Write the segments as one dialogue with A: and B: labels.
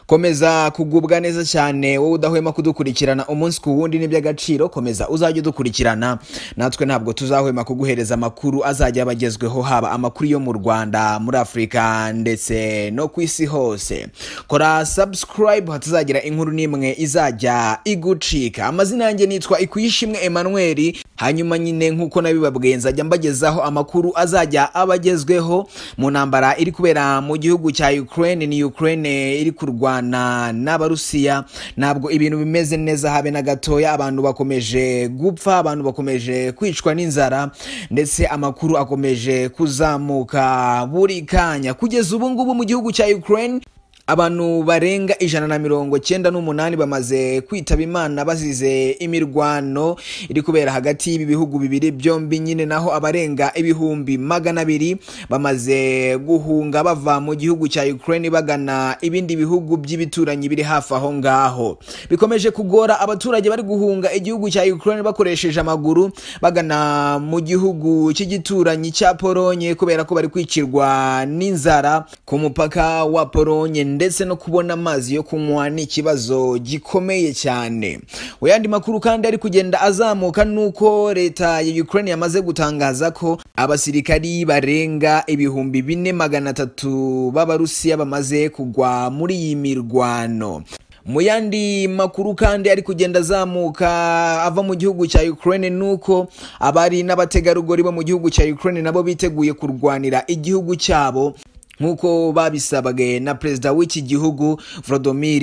A: komeza kugubwa neza cyane wowe udahwema kudukurikirana umunsi ku wundi n'iby'agaciro komeza uzajye udukurikirana natwe ntabwo tuzahwema kuguhereza amakuru azajya aba agezweho haba amakuru yo mu rwanda muri afurika ndetse no ku isi hose kora subscribe hatazagira inkuru n'imwe izajya igucika amazina yanjye nitwa ikwishimwe emmanuel hanyuma nyine nk'uko nabibabwiye nzajya mbagezaho amakuru azajya aba agezweho mu ntambara iri kubera mu gihugu cya ukraine ni ukraine iri kurwana n'abarusiya ntabwo ibintu bimeze neza habe na gatoya abantu bakomeje gupfa abantu bakomeje kwicwa n'inzara ndetse amakuru akomeje kuzamuka buri kanya kugeza ubu ngubu mu gihugu cya ukraine abantu barenga ijana na mirongo cyenda n'umunani bamaze kwitaba imana bazize imirwano iri kubera hagati y'ibi bihugu bibiri byombi nyine naho abarenga ibihumbi magana abiri bamaze guhunga bava mu gihugu cya ukraine bagana ibindi bihugu by'ibituranyi biri hafi aho ngaho bikomeje kugora abaturage bari guhunga igihugu cya ukraine bakoresheje amaguru bagana mu gihugu cy'igituranyi cya polonye kubera ko bari kwicirwa n'inzara ku mupaka wa polonye ndetse no kubona amazi yo kunywa ni ikibazo gikomeye cyane yandi makuru kandi ari kugenda azamuka nuko leta ya ukraine yamaze gutangaza ko abasirikari barenga ibihumbi bine magana atatu b'abarusiya bamaze kugwa muri iyi mirwano mu yandi makuru kandi ari kugenda azamuka ava mu gihugu cya ukraine nuko abari n'abategarugori bo mu gihugu cya ukraine nabo biteguye kurwanira igihugu cyabo nk'uko babisabwe na perezida w'iki gihugu Volodymyr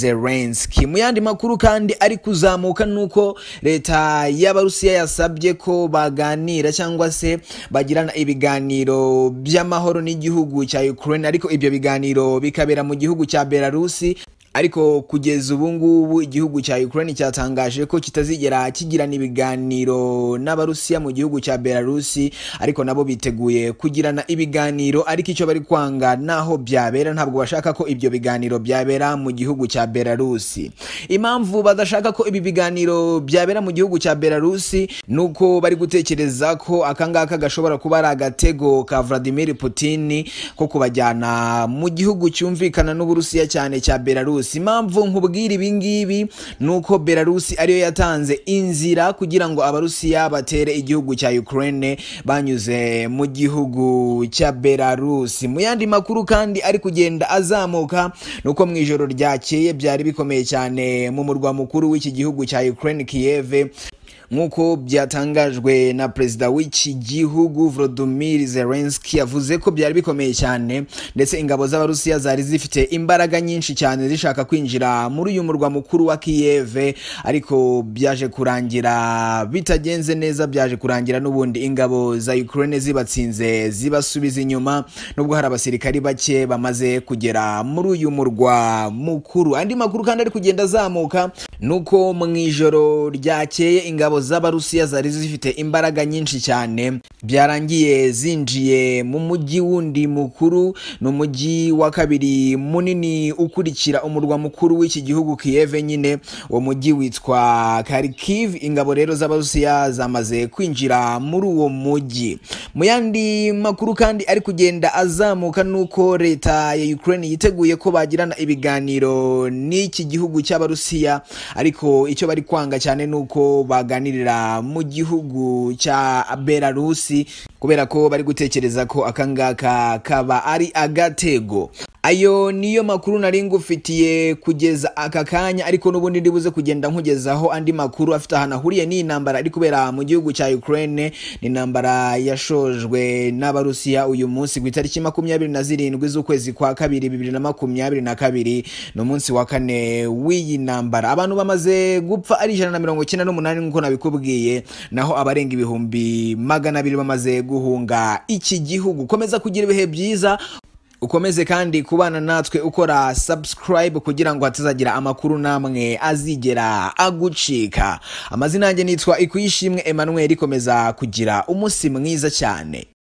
A: Zelensky mu yandi makuru kandi ari kuzamuka nuko leta y'abarusiya yasabye ko baganira cyangwa se bagirana ibiganiro by'amahoro n'igihugu cya Ukraine ariko ibyo biganiro bikabera mu gihugu cya Belarusi ariko kugeza ubu ngubu igihugu cya Ukraine cyatangaje ko kitazigera kigirana ibiganiro n'abarusiya mu gihugu cya Belarusi ariko nabo biteguye kugirana ibiganiro ariko icyo bari kwanga naho byabera ntabwo bashaka ko ibyo biganiro byabera mu gihugu cya Belarusi impamvu badashaka ko ibi biganiro byabera mu gihugu cya Belarusi nuko bari gutekereza ko akangaka gashobora kuba ari agatego ka Vladimir Putin ko kubajyana mu gihugu cyumvikana n'uburusiya cyane cya Belarusi impamvu nkubwira ibi ngibi ni uko belarusi ariyo yatanze inzira kugira ngo abarusiya batere igihugu cya ukraine banyuze mu gihugu cya belarusi mu yandi makuru kandi ari kugenda azamuka ni uko mu ijoro ryakeye byari bikomeye cyane mu murwa mukuru w'iki gihugu cya ukraine kiyeve nk'uko byatangajwe na perezida w'iki gihugu Volodymyr Zelensky yavuze ko byari bikomeye cyane ndetse ingabo z'abarusiya zari zifite imbaraga nyinshi cyane zishaka kwinjira muri uyu murwa mukuru wa Kiev ariko byaje kurangira bitagenze neza byaje kurangira n'ubundi ingabo za Ukraine zibatsinze zibasubiza inyuma nubwo hari abasirikari bake bamaze kugera muri uyu murwa mukuru andi makuru kandi ari kugenda azamuka nuko mu ijoro ryakeye ingabo ingabo z'abarusiya zari zifite imbaraga nyinshi cyane byarangiye zinjiye mu mujyi wundi mukuru ni umujyi wa kabiri munini ukurikira umurwa mukuru w'iki gihugu kiyeve nyine uwo mujyi witwa karikiv ingabo rero z'abarusiya zamaze kwinjira muri uwo mujyi mu yandi makuru kandi ari kugenda azamuka nuko leta ya ukraine yiteguye ko bagirana ibiganiro n'iki gihugu cy'abarusiya ariko icyo bari kwanga cyane ni uko baganira baganirira mu gihugu cya belarusi kubera ko bari gutekereza ko akangaka kaba ari agatego ayo niyo makuru nari ngufitiye kugeza aka kanya ariko n'ubundi ndibuze kugenda nkugezaho andi makuru afite ahantu ahuriye n'iyi ntambara iri kubera mu gihugu cya ukraine ni intambara yashojwe n'abarusiya uyu munsi ku itariki makumyabiri na zirindwi z'ukwezi kwa kabiri bibiri na makumyabiri na kabiri ni umunsi wa kane w'iyi ntambara abantu bamaze gupfa ari ijana na mirongo icyenda n'umunani nk'uko nabikubwiye naho abarenga ibihumbi magana abiri bamaze guhunga iki gihugu komeza kugira ibihe byiza ukomeze kandi kubana natwe ukora subscribe kugira ngo hatazagira amakuru namwe azigera agucika amazina yanjye nitwa ikwishimwe emmanuel ikomeza kugira umunsi mwiza cyane